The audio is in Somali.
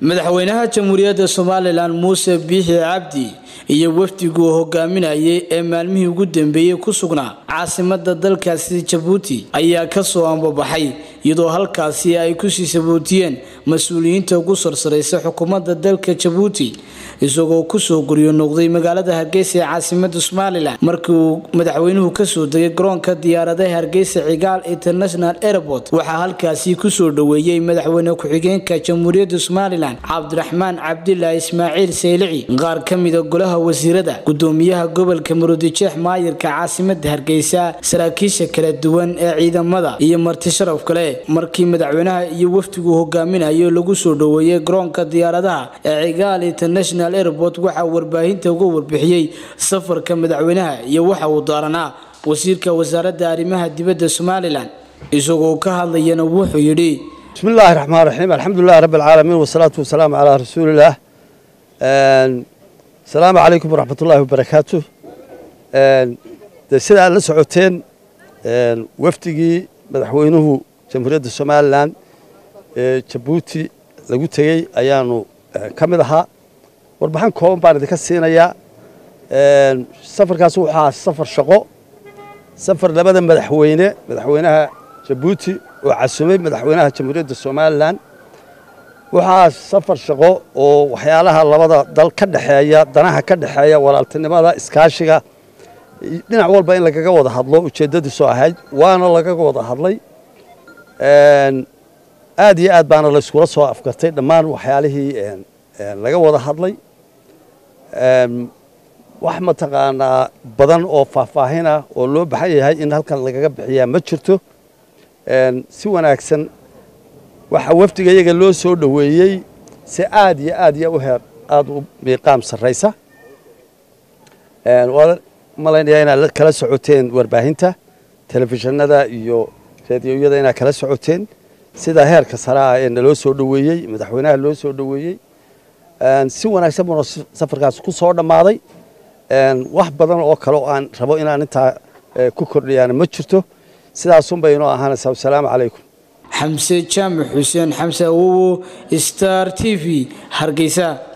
madaxweynaha jamhuuriyadda somalilan muuse biixi cabdi iyo wafdiguu hogaaminayay ee maalmihii ugu dambeeyey ku sugnaa caasimada dalkaasi jabuuti ayaa kasoo ambabaxay iyadoo halkaasi ay kusii sabootiyeen mas-uuliyiinta ugu sarsaraysa xukuumadda dalka jabuuti isagoo kusoo guryo noqday magaalada hargeysa ee caasimada somalilan markii uu madaxweynuhu kasoo degay garoonka diyaaradaha hargeysa cigaal international airport waxaa halkaasi kusoo dhoweeyey madaxweyne ku-xigeenka jamhuuriyadda somalilan cabdiraxmaan cabdilaahi ismaaciil saylici qaar ka mida golaha wasiirada gudoomiyaha gobolka murudijeex maayirka caasimada hargeysa saraakiisha kala duwan ee ciidamada iyo marti sharaf kale markii madaxweynaha iyo wafdigu hogaaminayo lagu soo dhoweeyey garoonka diyaaradaha ee cigaal international airport waxaa warbaahinta uga warbixiyey safarka madaxweynaha iyo waxa uu daaranaa wasiirka wasaaradda arrimaha dibadda somalilan isagoo ka hadlayana wuxuu yidhi بسم الله الرحمن الرحيم الحمد لله رب العالمين والصلاة والسلام على رسول الله السلام عليكم ورحمة الله وبركاته sida aad la socoteen wafdigii madaxweynuhu jamhuuriyadda somalilan ee jabuuti lagu tegey ayaanu ka mid ahaa warbixin kooban baan idinka siinayaa safarkaas wuxuu ahaa safar shaqo safar labada madaxweyne madaxweynaha jabuuti oo casumay madaxweynaha jamhuuriyadda somalilan waxaa safar shaqo oo waxyaalaha labada dal ka dhexeeya danaha ka dhexeeya walaaltinimada iskaashiga dhinac walba in lagaga wada hadlo ujeeddadiisu ahayd waana lagaga wada hadlay aad iyo aad baana layskula soo afgartay dhammaan waxyaalihii laga wada hadlay wax mataqaanaa badan oo faahfaahin ah oo loo baxan yahay in halkan lagaga bixiyaa ma jirto si wanaagsan waxaa wafdiga iyaga loo soo dhoweeyey si aad iyo aad iyo u heer aada u miiqaam sarraysa waa malaynaya inaad kala socoteen warbaahinta telefishinada iyo raadiyoyada inaad kala socoteen sida heerka sare ah ee naloo soo dhoweeyey madaxweynaha loo soo dhoweeyey si wanaagsan buuna safarkaas ku soo dhammaaday wax badan oo kale oo aan rabo inaan intaa ku kordhiyaana ma jirto sidaasun bay inoo ahaanaysaa wasalaamu calaykum xamse jaamac xuseen xamse awowo star t v hargeysa